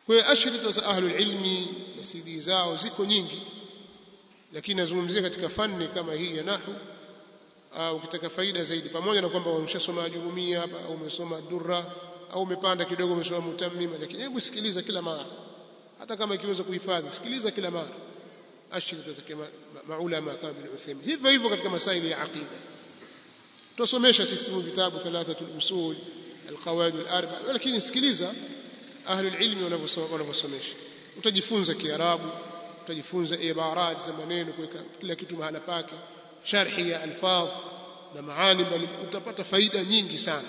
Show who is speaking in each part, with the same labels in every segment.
Speaker 1: kwa hiyo ashrita za ahlul ilmi na CD zao ziko nyingi lakini nazungumzia katika fani kama hii ya nahwu au ukitaka faida zaidi pamoja na kwamba umeshasoma ajurumia hapa au umesoma durra au umepanda kidogo umesoma mutammima lakini hebu sikiliza kila mara hata kama ikiweza kuhifadhi sikiliza kila mara ashrita za maulama kama bin Uthaymeen hivyo hivyo katika masaili ya aqida tusomesha sisi vitabu thalathatul usul alqawaid alarba lakini sikiliza ahlul ilmi wanavyosomesha utajifunza kiarabu utajifunza ibarat za maneno kuweka kila kitu mahala pake sharhi ya alfadh na maani bali utapata faida nyingi sana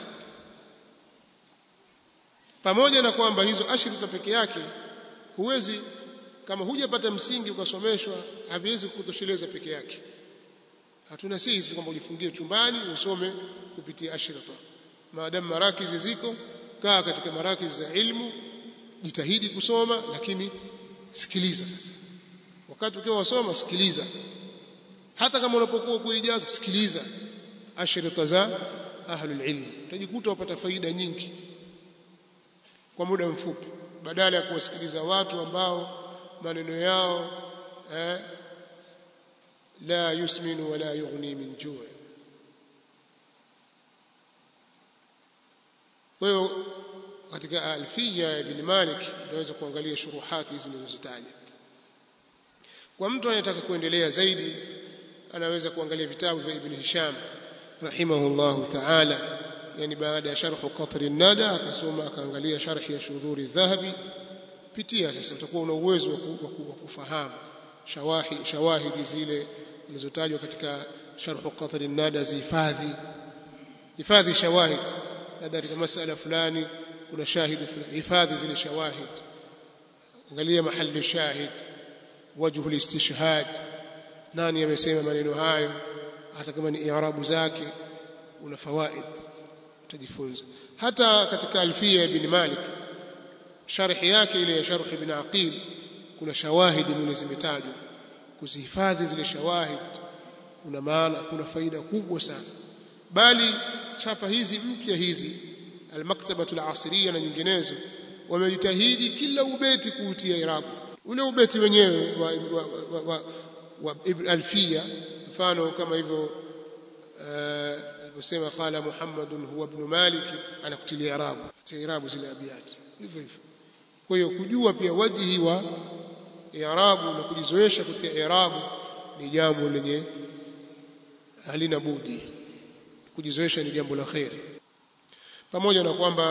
Speaker 1: pamoja na kwamba hizo ashrita peke yake huwezi kama hujapata msingi ukasomeshwa haviwezi kukutosheleza peke yake hatuna sisi kwamba ujifungie chumbani usome kupitia ashrita maadamu marakizi ziko kaa katika marakizi za ilmu jitahidi kusoma lakini sikiliza sasa wakati ukiwa wasoma sikiliza hata kama unapokuwa kuijaza sikiliza ashrita za ahlul ilm utajikuta upata faida nyingi kwa muda mfupi badala ya kuwasikiliza watu ambao maneno yao eh, la yusminu wala yughni min juu kwa hiyo katika alfiya ya ibn Malik tunaweza kuangalia shuruhati hizi nilizozitaja kwa mtu anayetaka kuendelea zaidi anaweza kuangalia vitabu vya ibn Hisham rahimahullahu ta'ala yani baada ya sharh qatr an-nada akasoma akaangalia sharhi ya shudhuri dhahabi pitia sasa utakuwa una uwezo wa kufahamu shawahi shawahidi zile zilizotajwa katika sharh qatr an-nada zihifadhi hifadhi shawahid labda katika masala fulani kuna shahidi fulani hifadhi zile shawahid angalia mahali shahid wajhu al-istishhad nani amesema maneno hayo hata kama ni i'rabu zake una fawaid utajifunza hata katika alfia ibn malik sharhi yake ile ya sharh ibn aqil kuna shawahidi mwenye zimetajwa kuzihifadhi zile shawahid kuna maana kuna faida kubwa sana bali chapa hizi mpya hizi almaktabatu alasiriya na nyinginezo wamejitahidi kila ubeti kuutia irabu ule ubeti wenyewe wa, wa, wa, wa, wa ibn alfiya mfano kama hivyo aliposema qala muhammadun huwa ibn malik anakutilia irabu irabu zile abiyati hivyo hivyo kwa hiyo kujua pia wajihi wa i'rabu na kujizoesha kutia i'rabu ni jambo lenye halina budi kujizoesha ni jambo la kheri pamoja na kwamba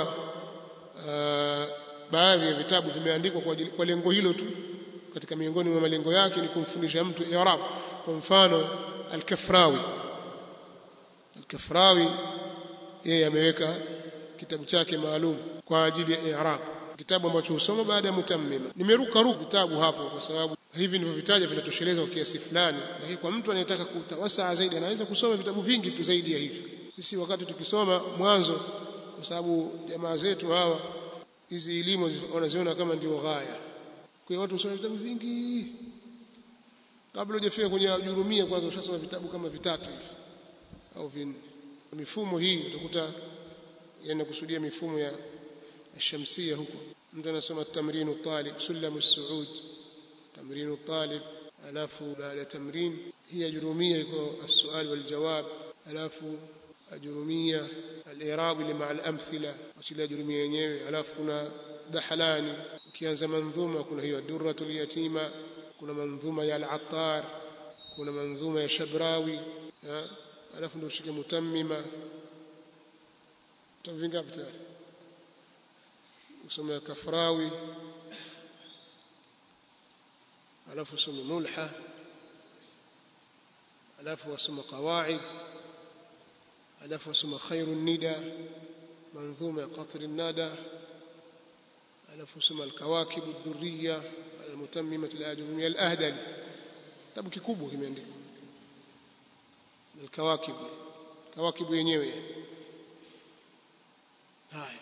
Speaker 1: uh, baadhi ya vitabu vimeandikwa kwa, kwa lengo hilo tu katika miongoni mwa malengo yake ni kumfundisha mtu i'rab kwa mfano al-Kafrawi al-Kafrawi yeye ameweka kitabu chake maalum kwa ajili ya i'rab kitabu ambacho husoma baada ya mutammima nimeruka ruka vitabu hapo kwa sababu hivi nilivyovitaja vinatosheleza kwa kiasi fulani lakini kwa mtu anayetaka kutawasaa zaidi anaweza kusoma vitabu vingi tu zaidi ya hivi sisi wakati tukisoma mwanzo kwa sababu jamaa zetu hawa hizi elimu wanaziona kama ndio ghaya kwa hiyo watu husoma vitabu vingi kabla hujafika kwenye jurumia kwanza ushasoma vitabu kama vitatu hivi au vinne mifumo hii utakuta yanakusudia mifumo ya الشمسية huko mtu anasoma tamrinu talib sulamu suud tamrinu talib alafu baada ya tamrin hii ajurumia iko السؤال والجواب alafu ajurumia al-i'rab li ma'a al-amthila achili ajurumia yenyewe alafu kuna dahalani ukianza manzuma kuna hiyo durratul yatima kuna manzuma ya al-attar kuna manzuma ya shabrawi alafu ndio ushike mutammima tavingapi tayari usome kafrawi alafu usome mulha alafu wasome qawaid alafu wasome khairu nida manzuma ya qatr النادى alafu usome alkawakib ad-durriya almutammimah al-ajrumiyya al-ahdali kitabu kikubwa kimeandikwa alkawakib kawakib yenyewe haya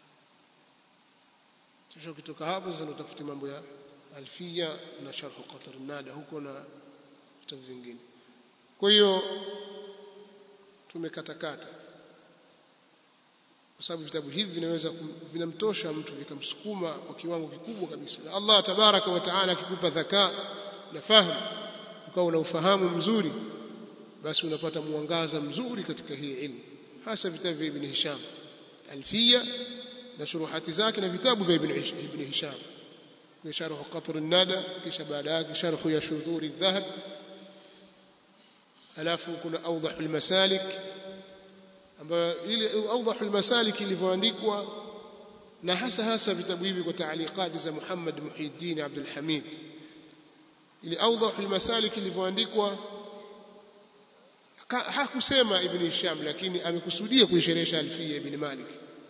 Speaker 1: kisha ukitoka hapo sasa utafuti mambo ya alfia na sharh qatr nada huko na vitabu vingine kwa hiyo tumekatakata kwa sababu vitabu hivi vinaweza vinamtosha mtu vikamsukuma kwa kiwango kikubwa kabisa na Allah tabaraka wa taala akikupa dhaka na fahamu ukawa una ufahamu mzuri basi unapata mwangaza mzuri katika hii ilmu hasa vitabu vya Ibn Hisham Alfiya na shuruhati zake na vitabu vya Ibn Ibn Hisham ni sharh Qatr an-Nada kisha baada yake sharh ya Shudhur adh-Dhahab alafu kuna Awdah al-Masalik ambayo ile Awdah al-Masalik ilivyoandikwa na hasa hasa vitabu hivi kwa taaliqati za Muhammad Muhyiddin Abdul Hamid ile Awdah al-Masalik ilivyoandikwa hakusema Ibn Hisham lakini amekusudia kuisherehesha Alfiya Ibn Malik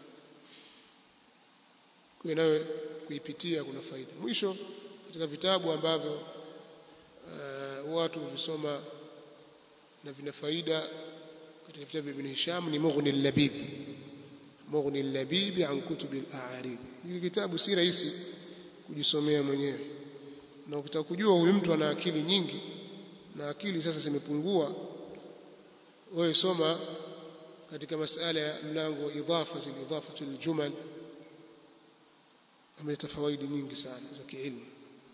Speaker 1: kwa nayo kuipitia kuna faida mwisho katika vitabu ambavyo uh, watu visoma na vina faida katika vitabu vya Ibn Hisham ni Mughni al-Labib Mughni al-Labib an kutub al-a'arib hiki kitabu si rahisi kujisomea mwenyewe na ukitaka kujua huyu mtu ana akili nyingi na akili sasa zimepungua wewe soma katika masala ya mlango wa idhafa zil idafatu aljumal ameleta fawaidi nyingi sana za kiilmu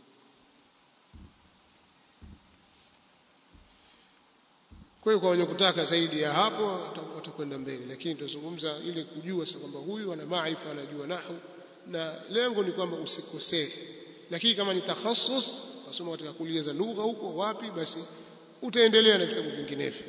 Speaker 1: kwa hiyo kwa wenye kutaka zaidi ya hapo watakwenda mbele lakini tutazungumza ili kujua sasa kwamba huyu ana maarifa anajua nahu na lengo ni kwamba usikosee lakini kama ni takhasus wasoma katika kulia za lugha huko wapi basi utaendelea na vitabu vinginevyo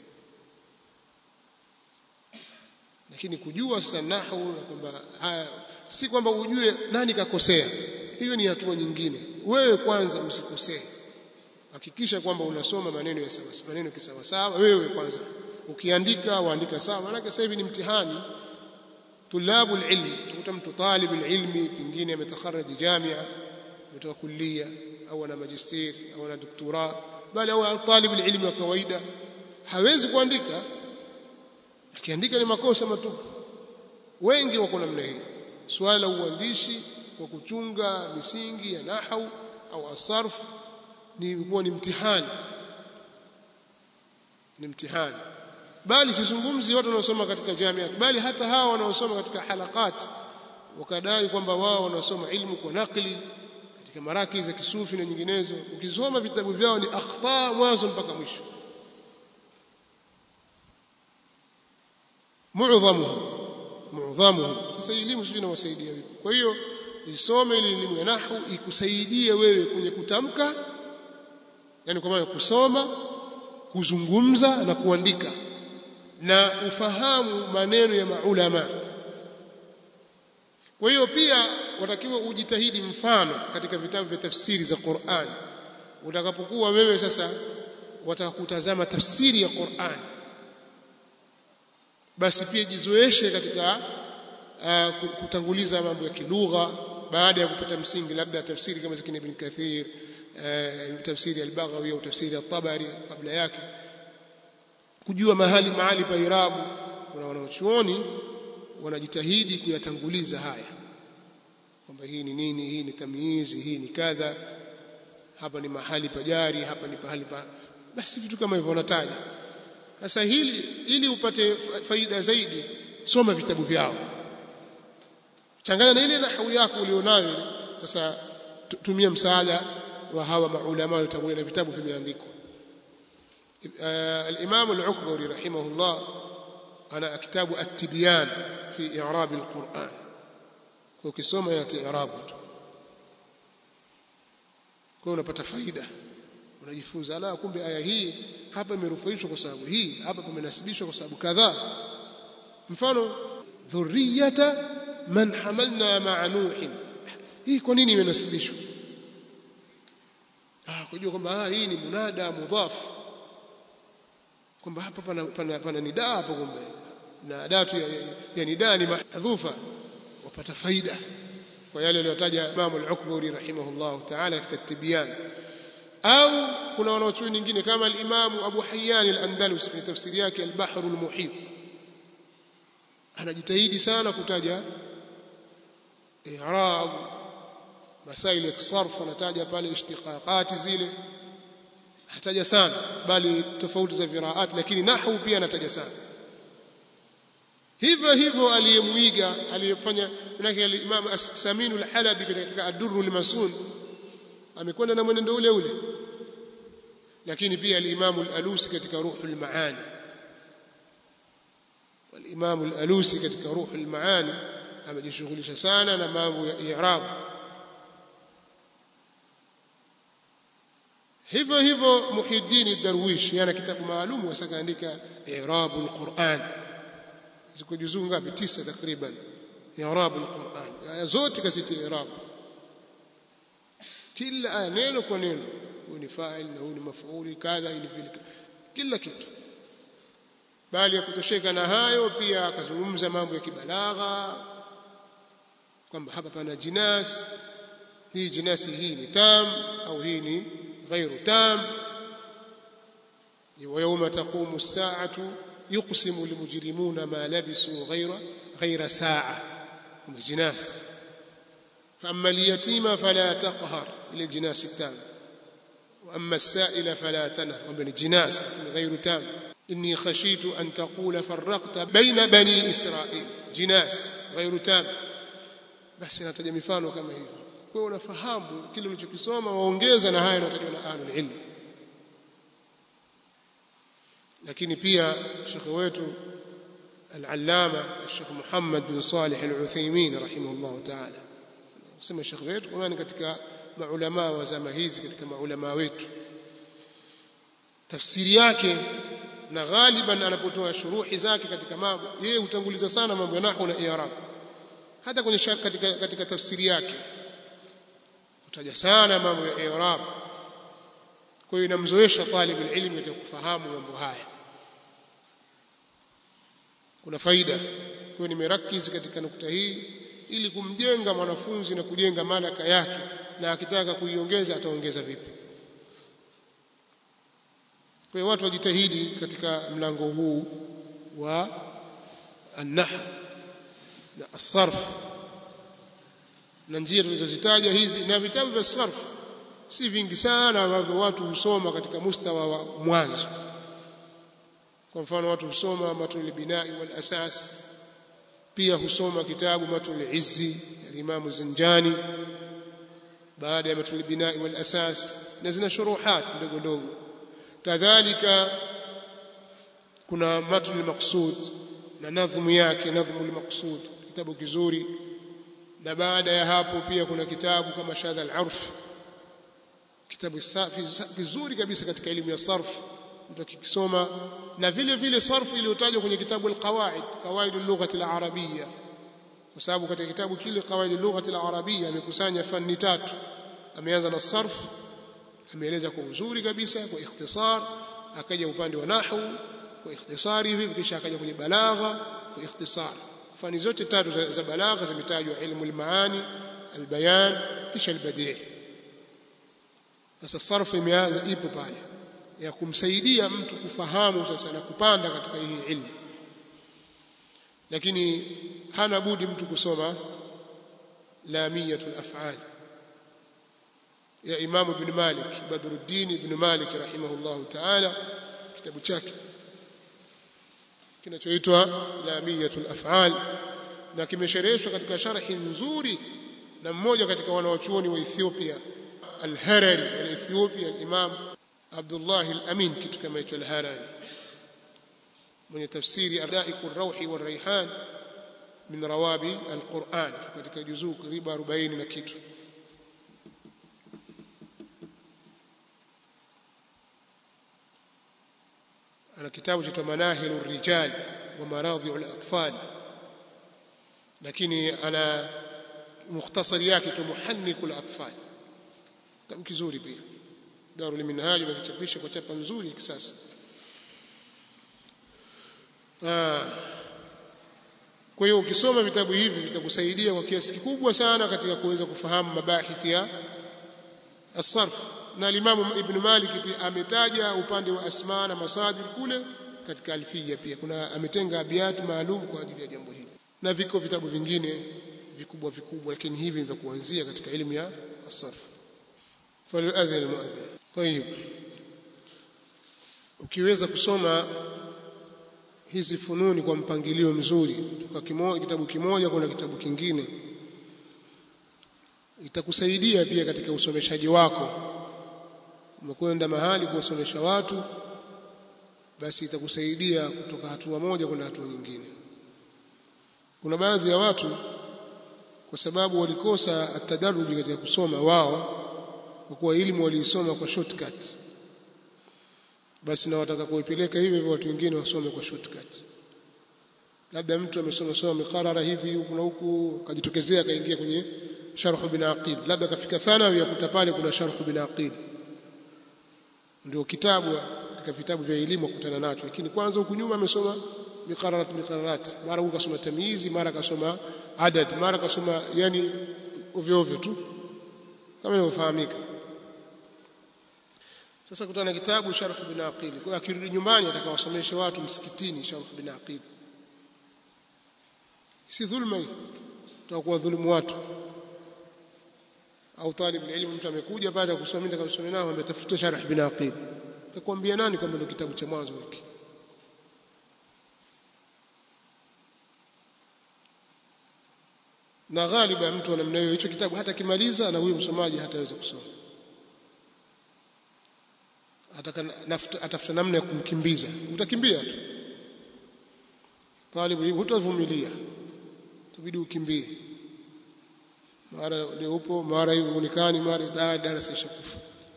Speaker 1: lakini kujua sasa nahu na kwamba si kwamba ujue nani kakosea hiyo ni hatua nyingine wewe kwanza usikosee hakikisha kwamba unasoma maneno ya sawa maneno kisawa sawa wewe kwanza ukiandika waandika sawa maana sasa hivi ni mtihani tulabu ilm utakuta mtu talib ilmi pengine ametakharaj jamia ametoka kulia au ana magister au ana doktora bali au talib ilmi wa kawaida hawezi kuandika akiandika ni makosa matupu wengi wako namna hii swala la uandishi kwa kuchunga misingi ya nahau au asarf ni huwa ni mtihani ni mtihani bali sizungumzi watu wanaosoma katika jamia bali hata hawa wanaosoma katika halakat wakadai kwamba wao wanasoma ilmu kwa nakli katika maraki za kisufi na nyinginezo ukisoma vitabu vyao ni akhta mwanzo mpaka mwisho muadhamuhu muadhamuhu sasa elimu sijui inawasaidia vipi kwa hiyo isome ile elimu ya nahwu ikusaidie wewe kwenye kutamka yani kwa maana kusoma kuzungumza na kuandika na ufahamu maneno ya maulama kwa hiyo pia watakiwa ujitahidi mfano katika vitabu vya tafsiri za Qur'an utakapokuwa wewe sasa watakutazama tafsiri ya Qur'an basi pia jizoeshe katika uh, kutanguliza mambo ya kilugha baada ya kupata msingi labda tafsiri kama za Ibn Kathir uh, tafsiri al-Baghawi au tafsiri al-Tabari kabla yake kujua mahali mahali pa irabu kuna wanaochuoni wanajitahidi kuyatanguliza haya kwamba hii ni nini hii ni tamyizi hii ni kadha hapa ni mahali pa jari hapa ni pahali pa basi vitu kama hivyo wanataja sasa hili ili upate faida zaidi soma vitabu vyao changanya na ile nahwu yako ulionayo sasa tumia msaada wa hawa maulama waliotangulia na vitabu vimeandikwa الإمام العكبري رحمه الله أنا كتاب التبيان في إعراب القرآن وكسوما يأتي إعرابه kwa unapata faida unajifunza la kumbe aya hii hapa imerufaishwa kwa sababu hii hapa pamenasibishwa kwa sababu kadhaa mfano dhurriyata man hamalna ma'a nuhin hii kwa nini imenasibishwa ah kujua kwamba ah hii ni munada mudhaf kwamba hapa pana, pana, pana nidaa hapo kumbe na adatu ya, ya, ya nidaa ni mahdhufa wapata faida kwa yale aliyotaja Imam al-Ukburi rahimahullah ta'ala katika tibyan au kuna wanaochuoni nyingine kama al-Imam Abu Hayyan al-Andalus kwenye tafsiri yake al-Bahr al-Muhit anajitahidi sana kutaja i'rab masail ya sarf anataja pale ishtiqaqati zile hataja sana bali tofauti za viraat lakini nahwu pia anataja sana hivyo hivyo aliyemuiga aliyefanya manake al-Imam As-Samin al-Halabi katika Ad-Durr al-Masun amekwenda na mwenendo ule ule lakini pia al-Imam al-Alusi katika Ruhul Maani al-Imam al-Alusi katika Ruhul Maani amejishughulisha sana na mambo ya i'rab hivyo hivyo Muhiddin Darwish yana kitabu maalum wasakaandika i'rabul Qur'an ziko juzuu ngapi tisa takriban i'rabul Qur'an aya zote kasiti i'rab kila aya neno kwa neno huyu ni fa'il na huyu ni maf'uli kadha ili vile kila kitu bali ya kutosheka na hayo pia akazungumza mambo ya kibalagha kwamba hapa pana jinas hii jinasi hii ni tam au hii ni غير تام ويوم تقوم الساعة يقسم المجرمون ما لبسوا غير غير ساعة هم الجناس فأما اليتيم فلا تقهر إلى الجناس التام وأما السائل فلا تنهر ومن الجناس غير تام إني خشيت أن تقول فرقت بين بني إسرائيل جناس غير تام بس نتجه mifano kama hivyo kwa unafahamu kile ulichokisoma waongeza na haya yanayotajwa na ahlul ilm lakini pia shekhe wetu al-allama Sheikh Muhammad bin Salih al-Uthaymeen rahimahullah ta'ala sema shekhe wetu kwa ni katika maulama wa zama hizi katika maulama wetu tafsiri yake na ghaliban anapotoa shuruhi zake katika mambo yeye hutanguliza sana mambo ya nahwu na i'rab hata kwenye katika, katika tafsiri yake kutaja sana mambo ya i'rab kwa hiyo inamzoesha talib ilmu katika kufahamu mambo haya kuna faida kwa hiyo nimerakizi katika nukta hii ili kumjenga mwanafunzi na kujenga malaka yake na akitaka kuiongeza ataongeza vipi kwa hiyo watu wajitahidi katika mlango huu wa an-nahw na as-sarf na njia tulizozitaja hizi na vitabu vya sarf si vingi sana ambavyo watu husoma katika mustawa wa mwanzo kwa mfano watu husoma matul binai wal asas pia husoma kitabu matul izzi al-imam zinjani baada ya matul binai wal asas na zina shuruhat ndogo ndogo kadhalika kuna matul maqsud na nadhmu yake nadhmu al-maqsud kitabu kizuri na baada ya hapo pia kuna kitabu kama shadha al-arf kitabu safi kizuri kabisa katika elimu ya sarf mtu akikisoma na vile vile sarfu iliyotajwa kwenye kitabu al-qawaid qawaid al-lugha al-arabiyya kwa sababu katika kitabu kile qawaid al-lugha al-arabiyya amekusanya fani tatu ameanza na sarf ameeleza kwa uzuri kabisa kwa ikhtisar akaja upande wa nahwu kwa ikhtisari hivi kisha akaja kwenye balagha kwa ikhtisar fani zote tatu za, za balagha zimetajwa ilmu al-maani al-bayan kisha al-badi' sasa sarfu imeanza ipo pale ya kumsaidia mtu kufahamu sasa na kupanda katika hii ilmu lakini hana budi mtu kusoma lamiyatul af'al ya Imam Ibn Malik Badruddin Ibn Malik rahimahullah ta'ala kitabu chake kinachoitwa lamiyatul af'al na kimeshereheshwa katika sharhi nzuri na mmoja katika wanawachuoni wa Ethiopia al-Harari al-Ethiopia al-Imam Abdullah al-Amin kitu kama hicho al-Harari mwenye tafsiri Adaiku ar-Rawhi war-Rayhan min rawabi al-Quran katika juzuu karibu 40 na kitu ana kitabu cha Manahilu ar-Rijal wa Maradhi'u al-Atfal lakini ana mukhtasari yake tu Muhanniku al-Atfal kitabu kizuri pia Darul Minhaj imekichapisha kwa chapa nzuri ya kisasa. Kwa hiyo ukisoma vitabu hivi vitakusaidia kwa kiasi kikubwa sana katika kuweza kufahamu mabahithi ya as-sarf. Na Imam Ibn Malik pia ametaja upande wa asma na masadir kule katika alfia pia kuna ametenga abiyat maalum kwa ajili ya jambo hili. Na viko vitabu vingine vikubwa vikubwa lakini hivi vya kuanzia katika elimu ya as-sarf. فليؤذن المؤذن طيب ukiweza kusoma hizi fununi kwa mpangilio mzuri kutoka kimoja kitabu kimoja kwenda kitabu kingine itakusaidia pia katika usomeshaji wako umekwenda mahali kuwasomesha watu basi itakusaidia kutoka hatua moja kwenda hatua nyingine kuna baadhi ya watu kwa sababu walikosa atadaruji katika kusoma wao kwa kuwa elimu waliisoma kwa shortcut basi na wataka kuipeleka hivyo hivyo watu wengine wasome kwa shortcut labda mtu amesoma soma miqarara hivi huku na huku akajitokezea akaingia kwenye sharh bin aqil labda kafika thanawi akuta pale kuna sharh bin aqil ndio kitabu katika vitabu vya elimu kukutana nacho lakini kwanza huku nyuma amesoma miqararat miqararat mara huko kasoma tamyizi mara kasoma adad mara kasoma yani ovyo ovyo tu kama inavyofahamika sasa kutana na kitabu sharh bin aqil kwa akirudi nyumbani atakawasomesha watu msikitini sharh bin aqil si dhulma hii tutakuwa dhulumu watu au talib ilmu mtu amekuja baada ya kusoma ndio kusoma nao ametafuta sharh bin aqil takwambia nani kwamba ndio kitabu cha mwanzo hiki na ghaliba mtu namna hiyo hicho kitabu hata kimaliza na huyo msomaji hataweza kusoma atafuta namna ya kumkimbiza utakimbia tu talibu ilmu hutavumilia itabidi ukimbie mara leo upo mara hivi unikani mara darasa ishakufa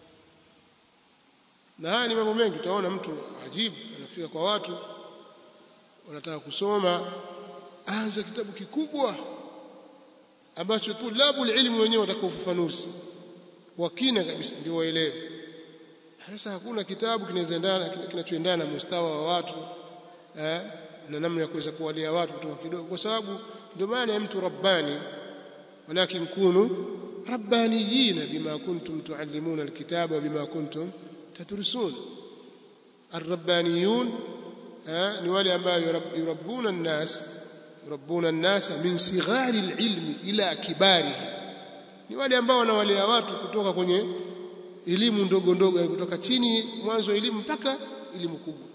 Speaker 1: na haya ni mambo mengi utaona mtu ajibu anafika kwa watu wanataka kusoma anza kitabu kikubwa ambacho tulabu ilmu wenyewe watakao ufafanuzi wa kina kabisa ndio waelewe sasa hakuna kitabu kinachoendana kinachoendana na mustawa wa watu eh, na namna ya kuweza kuwalia watu kutoka kidogo kwa sababu ndio maana ya mtu rabbani walakin kunu rabbaniyina bima kuntum tuallimuna alkitaba bima kuntum tadrusun الربانيون ni wale ambao yurabbuna الناس yurabbuna الناس min sighari alilmi ila kibarihi ni wale ambao wanawalea watu kutoka kwenye elimu ndogo ndogo kutoka chini mwanzo wa elimu mpaka elimu kubwa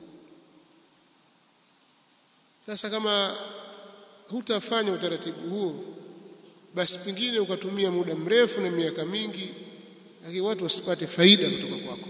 Speaker 1: sasa kama hutafanya utaratibu huo basi pengine ukatumia muda mrefu na miaka mingi lakini watu wasipate faida kutoka kwako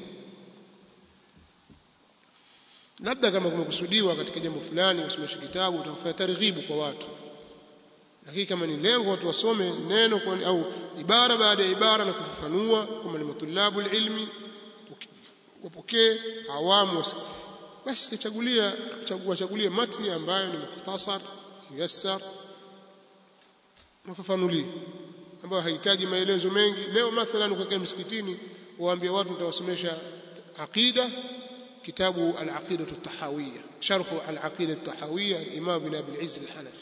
Speaker 1: labda kama kumekusudiwa katika jambo fulani usomeshe kitabu utakufanya targhibu kwa watu lakini kama ni lengo watu wasome neno kwa, au ibara baada ya ibara na kufafanua kama ni matulabu ilmi wapokee awamu basi chagulia chagua chagulie matni ambayo ni mukhtasar muyassar mafafanulie ambayo hahitaji maelezo mengi leo mathalan ukakaa msikitini waambie watu nitawasomesha aqida kitabu al-aqida at-tahawiyya sharh al-aqida at-tahawiyya al-imam ibn abi al-izz al-hanafi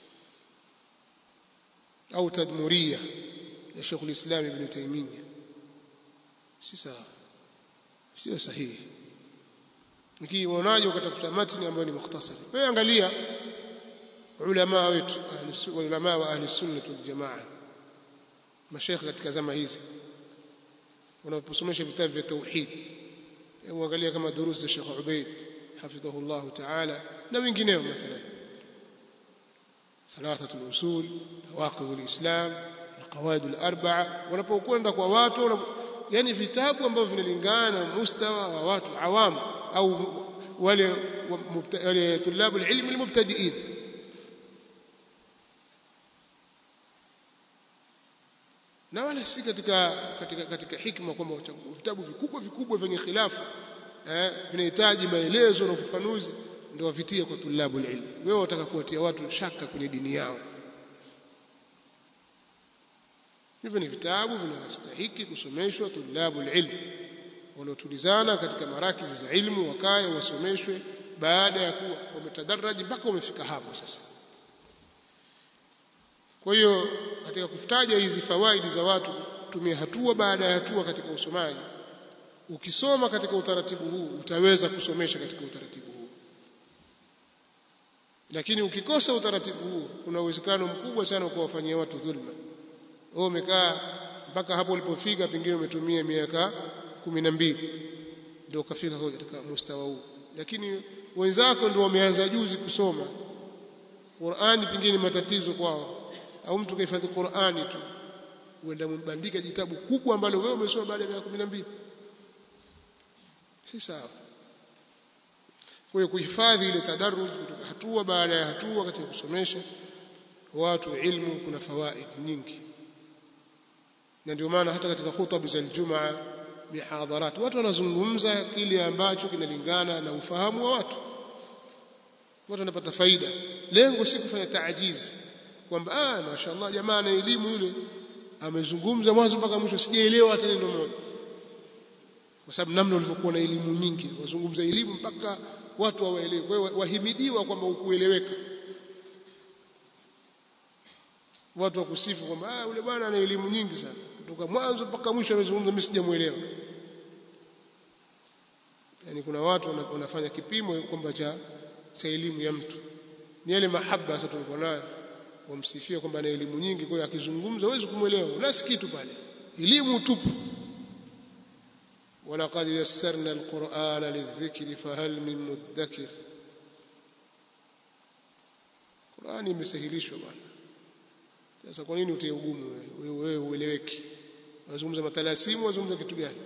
Speaker 1: au tadmuriyya ya Sheikh al-Islam ibn Taymiyyah si sawa sio sahihi ukiwaonaje ukatafuta matni ambayo ni mukhtasari wewe angalia ulama wetu ulama wa ahli sunna wal jamaa mashaikh katika zama hizi wanaposomesha vitabu vya tauhid hebu angalia kama durusi za Sheikh Ubaid hafidhahu Allah ta'ala na wengineo mathalan ثلاثه الاصول نواقض الاسلام القواعد الاربعه wanapokwenda kwa watu yani vitabu ambavyo vinalingana na mustawa wa watu awamu au wale wale tulabu ilmi almubtadiin na wala si katika katika katika hikma kwamba vitabu vikubwa vikubwa vyenye khilafu eh vinahitaji maelezo na ufafanuzi ndio wavitie kwa tulabu ilmi wewe unataka kuwatia watu shaka kwenye dini yao hivyo ni vitabu vinastahiki kusomeshwa tulabu ilmi waliotulizana katika marakizi za ilmu wakae wasomeshwe baada ya kuwa wametadaraji mpaka wamefika hapo sasa kwa hiyo katika kufutaja hizi fawaidi za watu tumia hatua baada ya hatua katika usomaji ukisoma katika utaratibu huu utaweza kusomesha katika utaratibu huu lakini ukikosa utaratibu huu kuna uwezekano mkubwa sana kuwafanyia watu dhulma wewe umekaa mpaka hapo ulipofika pengine umetumia miaka kumi na mbili ndio ukafika katika mustawa huu lakini wenzako ndio wameanza juzi kusoma Qur'ani pengine matatizo kwao au mtu kahifadhi Qur'ani tu uenda mbandika jitabu kubwa ambalo wewe umesoma baada ya miaka 12 si sawa kwa hiyo kuhifadhi ile tadarruj kutoka hatua baada ya hatua katika kusomesha watu ilmu kuna fawaid nyingi na ndio maana hata katika khutba za Ijumaa mihadharat watu wanazungumza kile ambacho kinalingana na ufahamu wa watu watu wanapata faida lengo si kufanya taajizi kwamba ah mashaallah jamaa na elimu yule amezungumza mwanzo mpaka mwisho sijaelewa hata neno moja kwa sababu namna ulivyokuwa na elimu nyingi wazungumza elimu mpaka watu hawaelewi kwa hiyo wahimidiwa kwamba ukueleweka watu wakusifu kwamba ah yule bwana ana elimu nyingi sana kutoka mwanzo mpaka mwisho amezungumza mimi sijamuelewa yani kuna watu wanafanya kipimo kwamba cha cha elimu ya mtu ni yale mahaba sasa tulikuwa nayo wamsifia kwamba ana elimu nyingi kwa hiyo akizungumza huwezi kumuelewa unasi kitu pale elimu tupu ولقد يسرنا القرآن للذكر فهل من مدكر Qur'ani imesahilishwa bwana sasa kwa nini utie ugumu wewe wewe ueleweki wazungumza matalasimu wazungumza kitu gani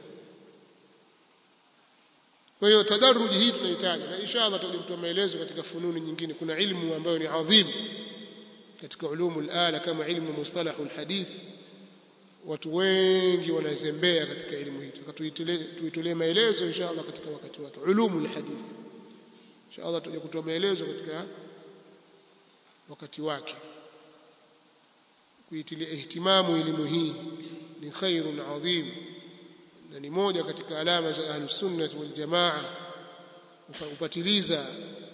Speaker 1: kwa hiyo tadarruji hii tunahitaji na inshallah tutakuja kutoa maelezo katika fununi nyingine kuna ilmu ambayo ni adhim katika ulumul ala kama ilmu mustalahul hadith watu wengi wanazembea katika elimu hii tuitolee maelezo inshallah katika wakati wake ulumul hadith inshallah tutakuja kutoa maelezo katika wakati wake kuitilia ihtimamu elimu hii ni khairun adhim na ni moja katika alama za ahlus sunnah wal jamaa upatiliza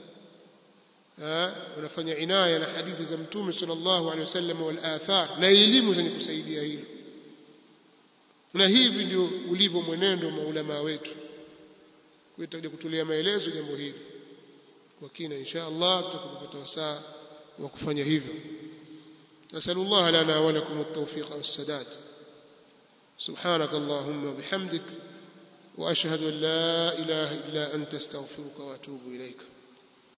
Speaker 1: wanafanya inaya na hadithi za mtume sallallahu alaihi wasallam wal athar na elimu zenye kusaidia hilo na hivi ndio ulivyo mwenendo maulama wetu kwa tutakuja kutolea maelezo jambo hili kwa kina insha Allah tutakapopata wasaa wa kufanya hivyo نسأل الله لنا ولكم التوفيق والسداد سبحانك اللهم وبحمدك وأشهد أن لا إله إلا أنت استغفرك وأتوب إليك